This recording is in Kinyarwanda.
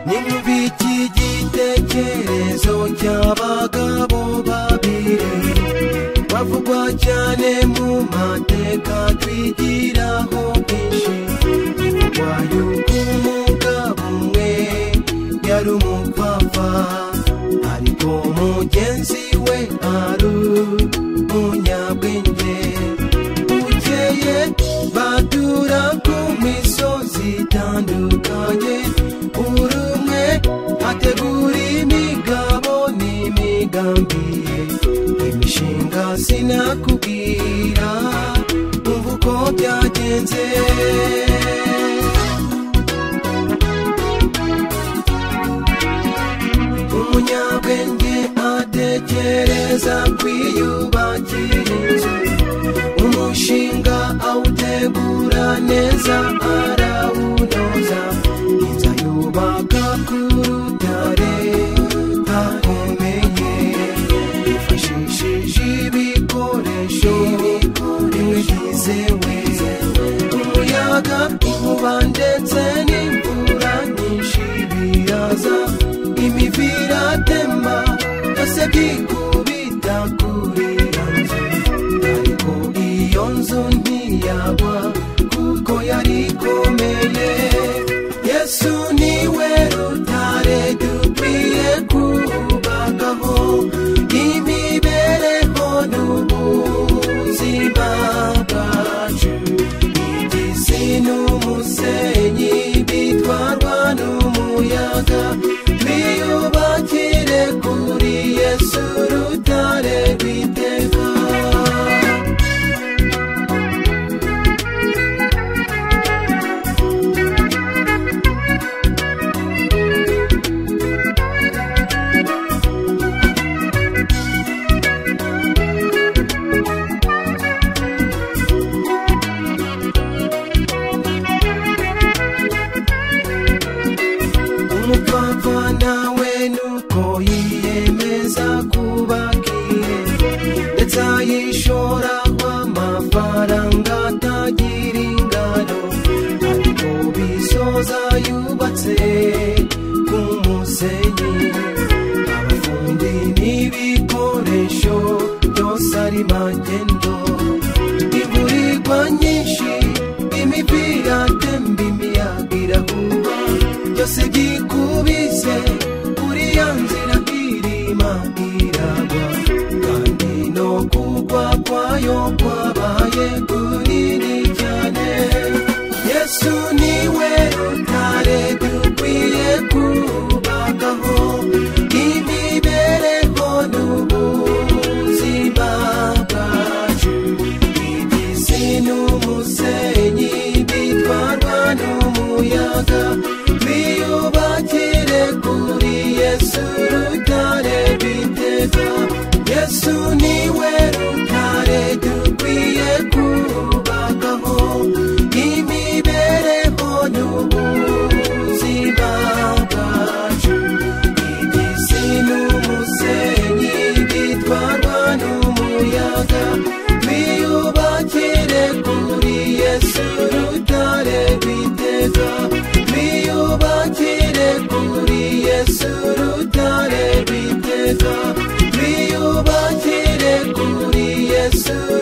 ni mubi cy'igitekerezo cy'abagabo babiri bavugwa cyane mu mateka twigiraho byinshi bivugwa yuko umugabo umwe yari umupapa ariko mugenzi we ari umunyabwenge bukeye batura ku misozi itandukanye buri umwe ategura imigabo n'imigambi ye imishinga sinakubwira umva uko byagenze umunyabwenge atekereza kwiyubakira inzu umushinga awutegura neza arawunoza inzu yubaka ku rutare hakomeye yifashishije ibikoresho bimwe byizewe umuyaga inkuba ndetse n'imvura nyinshi biraza imiviratema byose byikubita kuri iyo nzu ariko iyo nzu ntiyagwa kuko yari ikomeye yesu niwe rutare dukwiye kubagaho imibereho n'ubuzima bwacu igisi n'umusenyi bitwarwa n'umuyaga twiyubakire kuri yesu rutare rw'iteka umupapa nawe nuko yiyemeza kubakiye ndetse ayishoraho amafaranga atagira ingano ariko bisoza yubatse ku musenyi abafundi n'ibikoresho byose ari magendo imburirwa nyinshi imipira temba imiyaga irahuha byose byikubise kuri ya nzira irima iragwa kandi no kugwa kwayo kwabaye kunini cyane yesu niwe rutare dukwiye kubagaho imibereho n'ubuzima bwacu igisi n'umusenyi bitwarwa n'umuyaga twiyubakire kuri yesu rutare rw'iteka yesu niwe rutare dukwiye kubagaho imibereho n'ubuzima bwacu igisi n'umusenyi bitwarwa n'umuyaga twiyubakire kuri yesu rutare rw'iteka twiyubakire kuri yesu rutare rw'iteka twiyubakire kuri yesu